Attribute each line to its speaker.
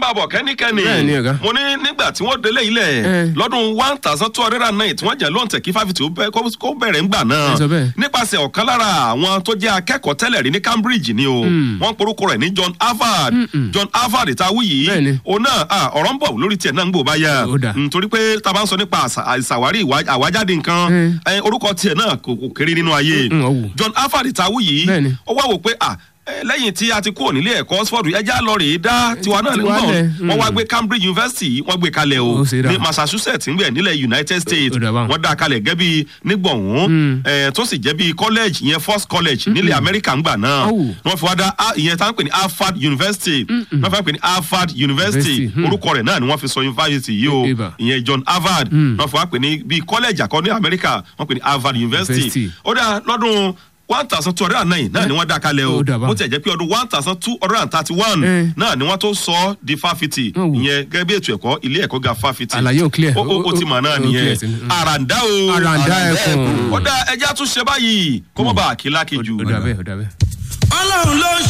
Speaker 1: máa bọ̀ kẹ́nikẹ́ni
Speaker 2: Bẹ́ẹ̀ ni, ọ̀gá.
Speaker 1: mo ní nígbà tí wọ́n délé ilẹ̀
Speaker 2: Eh.
Speaker 1: lọ́dún one thousand two hundred and nine tí wọ́n jẹ́ lóǹtẹ̀ kí fáfitì ó bẹ́- kó kó bẹ̀rẹ̀ ńgbà náà
Speaker 2: Ẹ sọ bẹ́ẹ̀.
Speaker 1: nípasẹ̀ ọ̀kan lára àwọn tó jẹ́ akẹ́kọ̀ọ́ tẹ́lẹ̀ rí ní Cambridge ni o wọ́n porúkọ rẹ̀ ní John Harvard John Harvard ìtawí yìí
Speaker 2: Bẹ́ẹ̀ ni.
Speaker 1: òun náà ah, ọ̀rọ̀ ń bọ̀ lórí tiẹ̀ náà ń gbò bá yá
Speaker 2: Ó dà.
Speaker 1: nítorí pé tá a bá ń sọ nípa àṣà- àìsàwárí ìwà- àwájáde nǹkan
Speaker 2: Eh.
Speaker 1: eh, orúkọ tiẹ̀ náà kò kò kéré nínú ayé
Speaker 2: Mm, ọ̀wù.
Speaker 1: John Harvard ìtawí yìí
Speaker 2: Bẹ́ẹ̀ ni.
Speaker 1: ó wá wò pé ah eh, lẹ́yìn tí a ti kúrò nílé ẹ̀kọ́ Oxford ẹja lọ rèé dá tiwa náà
Speaker 2: tiwa
Speaker 1: nígbà
Speaker 2: lẹ̀,
Speaker 1: wọ́n wá
Speaker 2: mm.
Speaker 1: gbé Cambridge University wọ́n gbé kalẹ̀ o
Speaker 2: Ó ṣe dá.
Speaker 1: ní Massachusetts ń bẹ̀ nílẹ̀ United States
Speaker 2: Ó dà báwọn.
Speaker 1: wọ́n dá kalẹ̀ gẹ́ bí nígbọ̀hún eh, tó sì jẹ́ bí college ìyẹn first college nílẹ̀ Amẹ́ríkà ńgbà náà
Speaker 2: Ọ̀wù.
Speaker 1: wọ́n fi wá dá ah, ìyẹn tá ń pè ní Harvard University wọ́n fi wá pè ní Harvard University
Speaker 2: University, mm.
Speaker 1: orúkọ rẹ̀ náà ni wọ́n fi sọ university yìí o
Speaker 2: Ibà.
Speaker 1: ìyẹn John Harvard wọ́n fi wá pè ní bí college àkọ́ ní Amẹ́ríkà wọ́n pè ní Harvard University
Speaker 2: University.
Speaker 1: ó dá lọ́dún one thousand two hundred and nine náà ni wọ́n dá kalẹ̀ o
Speaker 2: Ó dà bá.
Speaker 1: bó tiẹ̀ jẹ́ pé ọdún one thousand two hundred and thirty one
Speaker 2: Eh.
Speaker 1: náà ni wọ́n tó sọ ọ́ di fáfitì
Speaker 2: Ó wù.
Speaker 1: ìyẹn gẹ́gẹ́ bí ètò ẹ̀kọ́ ilé ẹ̀kọ́ ga fáfitì
Speaker 2: Àlàyé ò clear.
Speaker 1: ó ó- ó ti mọ̀ náà
Speaker 2: Ó- ó
Speaker 1: nìyẹn
Speaker 2: clear sí ni. Mm.
Speaker 1: àràǹdá o
Speaker 2: Àràǹdá ẹkùn.
Speaker 1: ó dá ẹja tún ṣe báyìí kó mọ̀ bá àkílá kejì.
Speaker 2: ó dà bẹ́ẹ̀ ó dà bẹ́ẹ̀.
Speaker 3: ọlọ́run ló ń